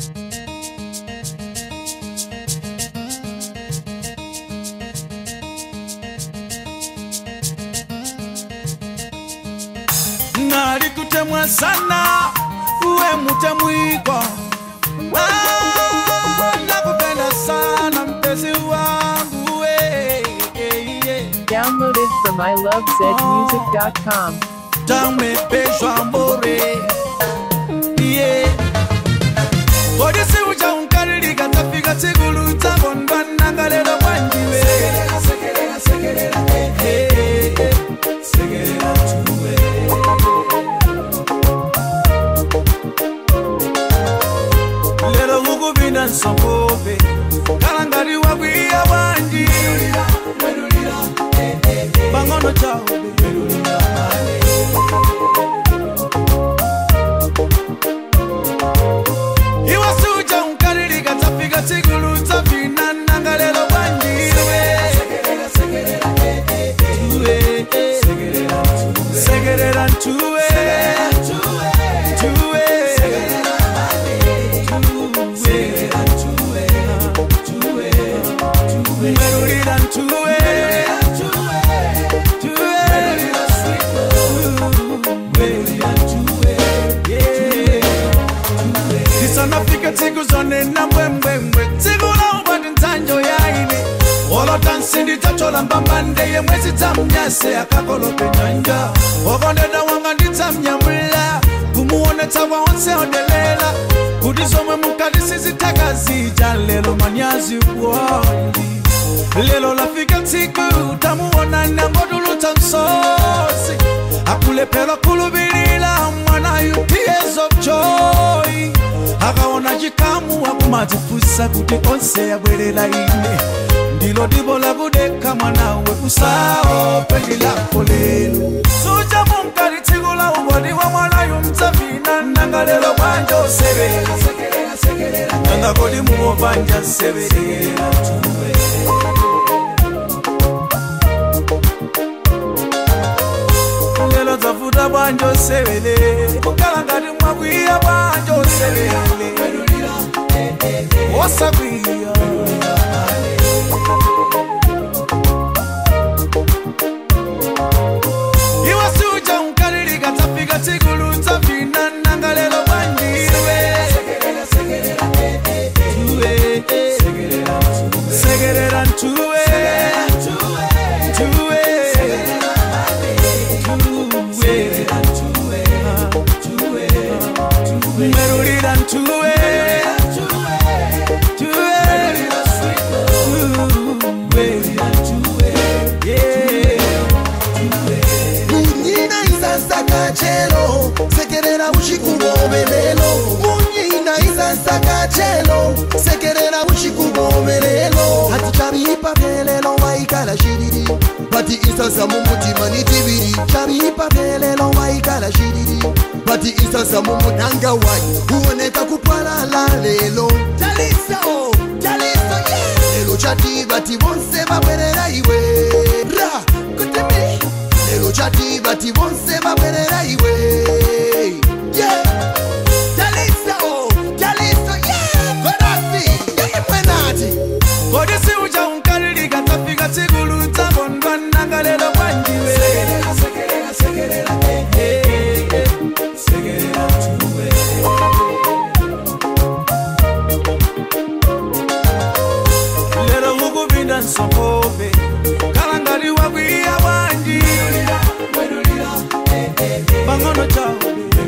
ngali kutemwa sana uwe mutemwiko Ah, nakupenda sana mpenzi wangu we, eh, eh. Downloaded from ilovezmusic.com. tamepeshwa mbore yeah. kodisi uja unkalilika tafika tsigulu tsakondwana lero kwanjiwe Eh, eh, eh. Sekerera tuwe. lero kukupinda nsongove kalangati wakwiya bwanji pang'ono chawo iwasuja unkalilika tafika tsigulu tsavinananga lero bwanjiwe Tuwe, eh. sekerera ntuwe Tuwe. Tuwe. Merulira ntuwe Tuwe. Yeah. tisanafika tsiku zonena mbwembwembwe tsiku laubati ndzanjo yaine olota nsindi tatola mbambande yemwezi dzamnyase akakolope nyanja okondeda wanga ndidzamnyamula kumuonetsa kwa onse odelela kuti zomwe mukati sizitheka zija lelo manyazi kuondi lelo lafika tsiku tamuona nangotulutsa msosi akulephera khulubilira mwana you tears of joy akaona chikamu akumadzifusa kuti onse yabwerera ine ndilo dibo lakudekha mwanawe usaope ndilako lelo suja mumkati tsiku la ubodi wa mwanayu mdzavina nanga lelo bwanja osevera nanga kodi muopanja severera tuwe lelo dzavuta bwanja osevele kukhala ngati mwakwiya bwanja osevele osakwiya iwe suja unkalilika dzafika tsikulu dzavina nanga lelo bwanjiwe Tuwe, eh. sekerera ntuwe Tuwe. merulira ntuwe munyina izansaka chelo sekerera uchikuvovelelo munyina izansaka chelo sekerera uchikuvovelelo hati chavipa velelo waikala shiriri pati isasa mumutima ni tiviri chavipa velelo waikala shiriri pati isasa mumudanga wai huoneka kupwalala lelo talisa o talisa yeah. lelo chati vati vonse vabwerera iwe ra kutimi lelo chati vati vonse vabwerera iwe yeah. talisa o talisa yeah. korasi yayimwenati kodisi uja unkalilika dzafika tsikulu dzakondwa nanga lelo bwanjiwe Eh, eh, eh. Sekerera tuwe. lero kukupinda nsongove kalangati wakwiya bwanji pang'ono chawo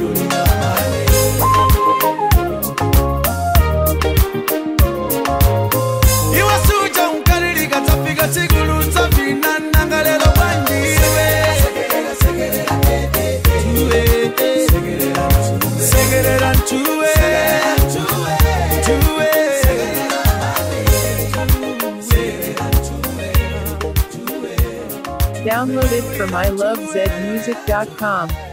iwe suja unkalilika dzafika tsikulu dzavina nanga lelo bwanjiwe Tuwe, eh. sekerera ntuwe Tuwe. Downloaded from ilovezmusic.com.